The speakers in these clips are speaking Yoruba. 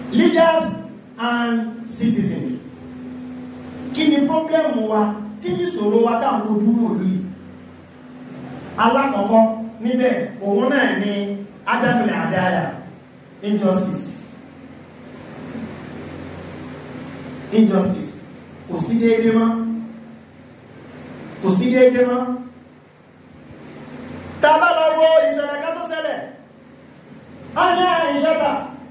leaders and citizens kí ni problem wa kí ni ìṣòro wa tá à ń kojú mọ̀ lóyìí alákọ̀ọ́kọ́ níbẹ̀ òun náà ni adamile adaya injustice injustice kò sí déédé mọ́ kò sí déédé mọ́ tá a bá lọ wo ìṣẹ̀lẹ̀ kan tó ṣẹlẹ̀ a ní àìṣẹ́ta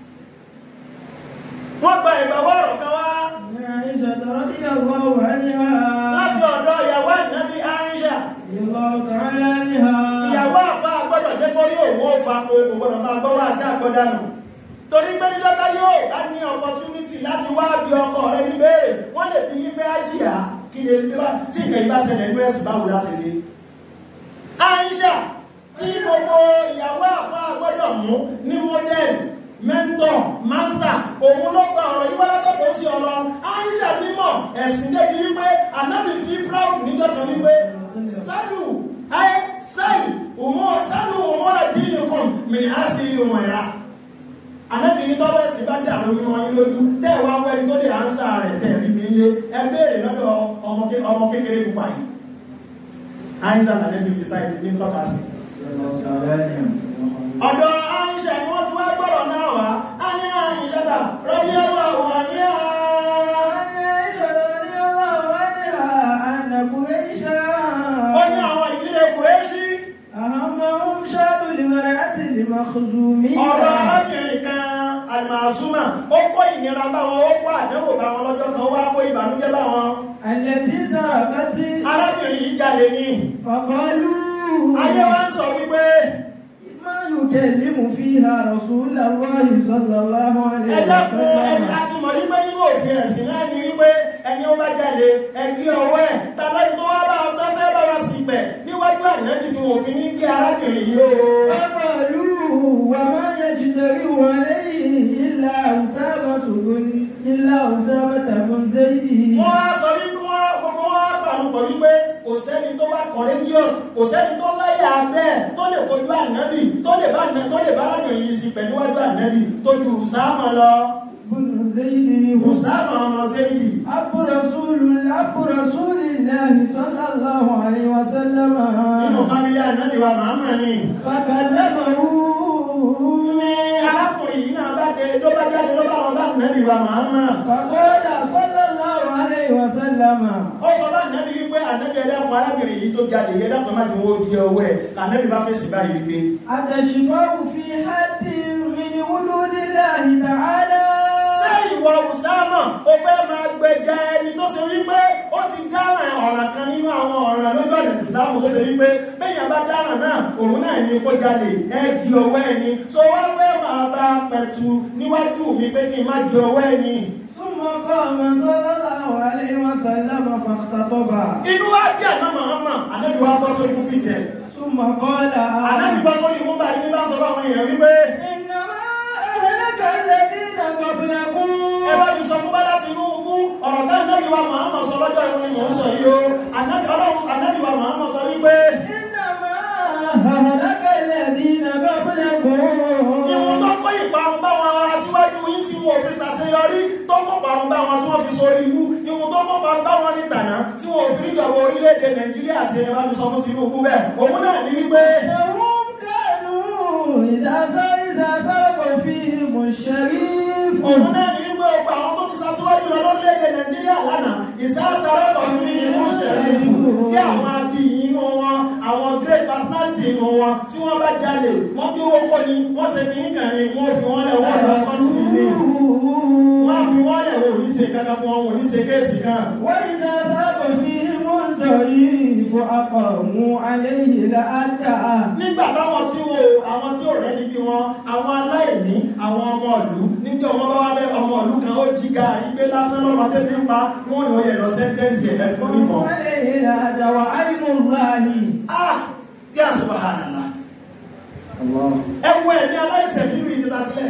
wọ́n gba ìgbàwọ́ ọ̀rọ̀ kan wá عائشة رضي الله عنها láti ọ̀dọ̀ ìyàwó ìnábí àìṣà رضي الله تعالى عنها ìyàwó àfa àgbọ́dọ̀ jẹ́ kó rí òun ó fa kó kò gbọ́dọ̀ máa gbọ́ wá sí àgbọ́dánù torí pé ní dọ́tà yóò bá ní opportunity láti wá bí ọkọ rẹ ní béèrè wọ́n lè fi yín pé ájìyà kí ni ebi bá tí nǹkan ìbá ṣẹlẹ̀ ní ẹ̀sìn báwo láti ṣe. Aisha tí gbogbo ìyàwó àfa àgbọ́dọ̀ mú ní model mentor master òun ló gba ọ̀rọ̀ yìí wá látọ̀tọ̀ sí ọ̀rọ̀ Aisha mímọ̀ ẹ̀sìn débi wípé anábì fi proud níjọ́ kan wípé sálù ayé sálù òun sálù òun ọ̀rọ̀ bí nìkan mìíràn á sì rí òun ẹ̀rá anábì ní tọ́lọ́ ẹ̀sìn bá dé àwọn onímọ̀ yín lójú tẹ́ ẹ̀ wá wẹ́ni tó lè ánsà rẹ̀ tẹ́ ẹ̀ rí mi lé ẹ béèrè lọ́dọ̀ ọmọ ké- ọmọ kékeré pupa yìí Aisha nàlẹ́bí fi sáì ní tọ́ka sí رضي الله تعالى عنها ọ̀dọ̀ Aisha ni wọ́n ti wá gbọ́rọ̀ náà wá a ní Aisha dà rọ́bí ọwọ́ àwọn ní عائشة رضي الله عنها أن قريشا ó ní àwọn ìdílé Kùrẹ́ṣí أهمهم شأن المرأة المخزومية ọ̀rọ̀ arábìnrin kan alìmọ̀ọ́súnmà ó kó ìnira bá wọn ó kó àdánwò bá wọn lọ́jọ́ kan ó wá kó ìbànújẹ́ bá wọn التي سرقت arábìnrin yìí jalè ní فقالوا ayé wa ń sọ wípé ما يكلم فيها رسول الله صلى الله عليه ẹ dákun ẹni وسلم àti mọ̀ wípé nínú òfin ẹ̀sìn náà ni wípé ẹni ó bá jalè ẹgbẹ́ ọwọ́ ẹ̀ tàbí tó wá bá ọtọ́ fẹ́ bá wa sì pẹ̀ níwájú ànábì tí wọn ò fi ní kí arábìnrin yìí ó فقالوا وما يجترئ عليه إلا أسامة بن إلا أسامة بن زيد wọ́n á sọ wípé wọ́n gbogbo wọn á pàlùpọ̀ wípé kò sẹ́ni tó wá courageous kò sẹ́ni tó láyà abẹ́ tó lè kojú ànábì tó lè bá àná- tó lè bá arábìnrin yìí sì pẹ̀ níwájú ànábì tó ju Usama lọ بن زيد Usama ọmọ sẹ́yìn أبو رسول أبو رسول الله صلى الله عليه وسلم nínú fámílì ànábì wa Muhammad ni فكلمه ní arákùnrin yìí náà bá dé ló bá jáde ló bá wọn bá ànábì wa Muhammad فقال صلى الله عليه وسلم ó sọ bá ànábì wípé ànábì ẹ̀dàkùn arábìnrin yìí tó jáde ẹ̀dàkùn má ti wọ́n di ọwọ́ ẹ̀ ànábì bá fèsì báyìí wípé أتشفع في حد من حدود الله تعالى ṣé ìwọ Usama ó fẹ́ máa gbẹja ẹni tó ṣe wípé ó ti dáràn ọ̀ràn kan nínú àwọn ọ̀ràn lójú ọ̀nà ìsìlámù tó ṣe wípé bẹ́yàn bá dáràn náà òun náà ní kó jalè ẹ di ọwọ́ ẹni so wá fẹ́ máa bá pẹ̀tù níwájú mi pé kí n má di ọwọ́ ẹni ثم قام صلى الله عليه وسلم فاختطب inú wa bí àná Muhammad ànábì wa bọ́ sórí púpì tiẹ̀ ثم قال ànábì bọ́ sórí mú bá ní bá ń sọ fún àwọn èèyàn wípé إنما أهلك الذين قبلكم ẹ bá mi sọ fún bá láti inú ogún ọ̀rọ̀ tá ànábì wa Muhammad sọ lọ́jọ́ ìwọ̀n ni mò ń sọ yìí o ànábì ọlọ́run ànábì wa Muhammad sọ wípé إنما أهلك الذين قبلكم ìwọ̀n tó kó ìparun bá wọn aṣíwájú yín tí wọn ò fi ṣàṣeyọrí tó kó parun bá wọn tí wọ́n fi sórí ibú ìwọ̀n tó kó parun bá wọn ní tànà tí wọn ò fi níjọba orílẹ̀-èdè Nàìjíríà ṣe ẹ bá mi sọ fún Tinubu bẹ́ẹ̀ òun náà ní wípé إنهم كانوا إذا سر- إذا سرق فيهم الشريف òun náà ní wípé ọgbà àwọn tó ti ṣaṣíwájú lọ lórílẹ̀-èdè Nàìjíríà lánàá ìsáṣàrẹ́kọ̀ fún ìmú ṣẹ̀rífù tí àwọn abiyì inú wọn àwọn great personality inú wọn tí wọ́n bá jalè wọ́n bí owó kọ́ ni wọ́n ṣe kìíní kan ni wọ́n fi wọ́n lẹ̀ wọ́n lọ sọ́ọ̀tì ilé wọ́n á fi wọ́n lẹ̀ wọ́n ò ní ṣe kankan fún wọn wọn ò ní ṣe kéèsì kan وإذا ذهب فيهم الضعيف أقاموا عليه لأدى nígbà táwọn tí wo àwọn tí ò rẹ́ níbi wọn àwọn aláìní àwọn ọmọ ìlú níjọ́ wọn bá wá lẹ́ ọmọ ìlú kan ó jí gaàrí gbé lásán lọ́wọ́ tẹ́bí ń pa wọ́n ní wọ́n yẹ lọ sẹ́ńtẹ́ǹsì ẹ̀ fún níbọn. عليه لأدى وعين الله ah yà subhanallah الله ẹ wo ẹ̀mí aláìsẹ̀ tí ìlú yìí ti ta sílẹ̀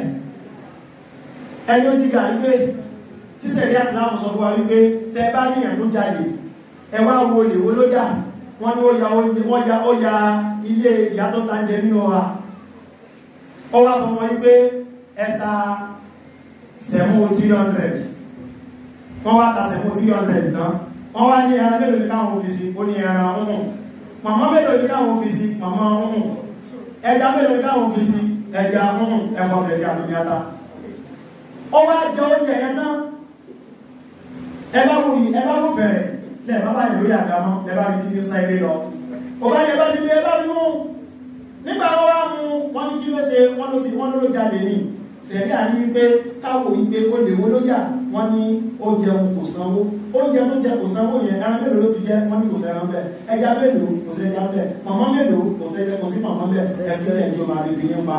ẹni ó jí gaàrí gbé tí sẹ̀rí àsìlámù sọ fún wa wípé tẹ bá níyàn tó jalè ẹ wá wo lè wo lójà wọ́n ní ó ya oúnjẹ wọ́n ya ó ya ilé ìyá tó ta ń jẹ nínú wa ó wá sọ wọn wípé ẹta sẹ̀mú three hundred wọ́n wá ta sẹ̀mú three hundred tán wọ́n wá ní ẹran mélòó ní káwọn fi sí ó ní ẹran ọ̀hún màmá mélòó ní káwọn fi sí màmá ọ̀hún ẹja mélòó ní káwọn fi sí ẹja ọ̀hún ẹ̀fọ́ kẹsì àtúnyàtà ó wá jẹ oúnjẹ yẹn náà ẹ bá wù yìí ẹ bá wù fẹ̀rẹ̀ lẹ́ẹ̀ bá bá yìí lórí àgámọ́ lẹ́ẹ̀ bá mi títí sá ilé lọ ó bá yẹ bá mi lé ẹ bá mi mú nígbà wọn wá mú wọn ní kí ló ṣe wọn ló ti wọn ló jáde ní sẹ̀rí àní wípé káwò wípé ó lè wó lójà wọn ní ó jẹun kò sanwó oúnjẹ tó jẹ kò sanwó yẹn ẹran mélòó ló fi jẹ wọn ní kò sẹ́ran bẹ́ẹ̀ ẹja mélòó kò sẹ́ja bẹ́ẹ̀ màmá mélòó kò sẹ́ja kò sí màmá bẹ́ẹ̀ ẹbí lẹ́yìn tó máa rí ibi nípa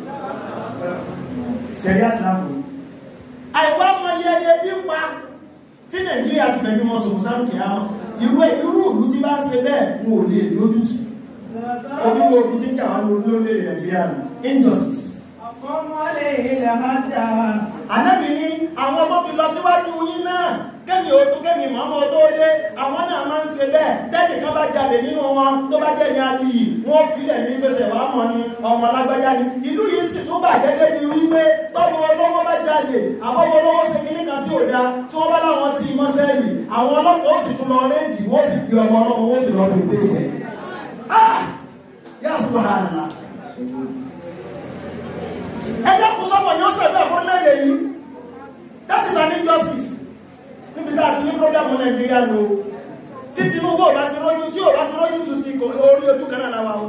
sẹ̀rí àsìlámù àìwá mọ iye ẹyẹ bí pa tí nàìjíríà ti fẹ́ bí wọn sọ̀rọ̀ sáré kìámọ̀ irú irú ìlú tí bá ń ṣe bẹ́ẹ̀ wọn ò lè lójútù omi wo omi tí ń jà wá lórílẹ̀ nàìjíríà nù injustice Àkọ́mọ́ lè ilẹ̀ àdá. ànábì ní àwọn tó ti lọ síwájú yín náà kẹ́mi ò tó kẹ́mi mọ́mọ́ tó dé àwọn náà máa ń ṣe bẹ́ẹ̀ tẹ́nì kan bá jalè nínú wọn tó bá jẹ́ ní adìyí wọ́n filẹ̀ ní gbèsè wàá mọ̀ ni ọmọ alágbájá ni ìlú yìí sì tún bàjẹ́ débi wípé tọ́mọ olówó bá jalè àwọn ọmọ olówó ṣe kíní kan tí ò da tí wọ́n bá láwọn tí mọ́ sẹ́yìn àwọn ọlọ́pàá ó sì tún lọ rédì wọ́n sì gbé ọmọ ọlọ́pàá wọ́n sì lọ rí gbèsè. ah yà subhanallah ẹjọ́ kù sọ́mọ̀ yóò sẹ̀dọ̀ fún lẹ́yìn yìí that is an injustice níbi tá a ti ní program nàìjíríà lò tí Tinubu ò bá ti rójú tí ò bá ti rójú tù sí orí ojú kan náà láwa o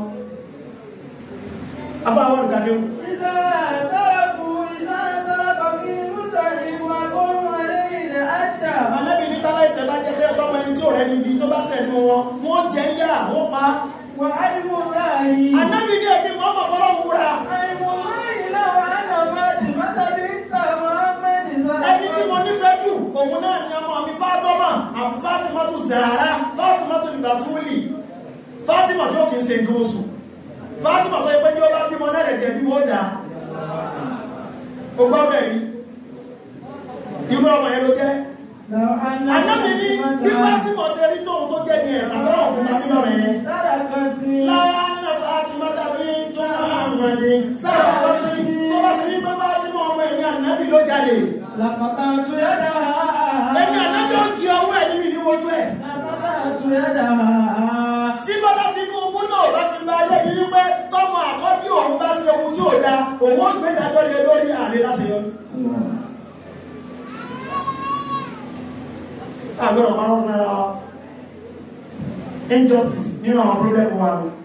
afọ àwọn olùkàdé o. Ìsá àtàkù ìsá àtàkù kí mútà ìwà kọ́mọ́ lè ilẹ̀ àdá. Ànábì ní tálá ìṣẹ̀ bá jẹ́ pé ọjọ́ ọmọ ẹni tí ò rẹ̀ níbi tó bá sẹ̀nu wọn wọ́n jẹ́ yá wọ́n pa. Wà á mú láàyè. Ànábì ní ẹbí mọ́ ọmọ fọlọ́ wúra. Àìmọ̀ láàyè láwọn àná máa ti mọ́tà bí ń tà Mọ́hámẹ́dì sọ́dọ̀. ẹni tí mo nífẹ̀ẹ́ jù òun náà ni ọmọ mi Fátímà àbí Fátímà tó Zàrà Fátímà tó ìgbà tó lì Fátímà tí ó kìí ṣe nǹkan oṣù Fátímà tó yẹ pé ní ó bá bímọ náà lẹ̀dẹ̀ bí wọ́n dà ó gbọ́ bẹ̀rí irú ọmọ yẹn ló jẹ́ Ànábì ní bí Fátímà ṣe rí tóun tó jẹ́ ní ẹ̀sà bẹ́rẹ̀ òfin tàbí lọ́rẹ̀ yẹn Sára kan ti. láàánà Fátímà tàbí tó máa mọ̀ ní sára kan tí tó bá ṣe ní pé Fátímà ọmọ ẹ̀mí Ànábì ló jalè Làkọ̀tà tún yẹ́ dà. ẹ̀mí Ànábì ó di ọwọ́ ẹ̀ níbi níwájú ẹ̀ Làkọ̀tà tún yẹ́ dà. tí bọ́lá Tinubu náà bá ti bá ilé bí wípé tọ́mọ àkọ́bí òun bá ṣe ohun tí ò da òun ó gbé dájọ́ lé lórí ààrẹ láti yọ. àgbẹ̀rọ̀ máa ń rọra injustice nínú àwọn problem wa ni.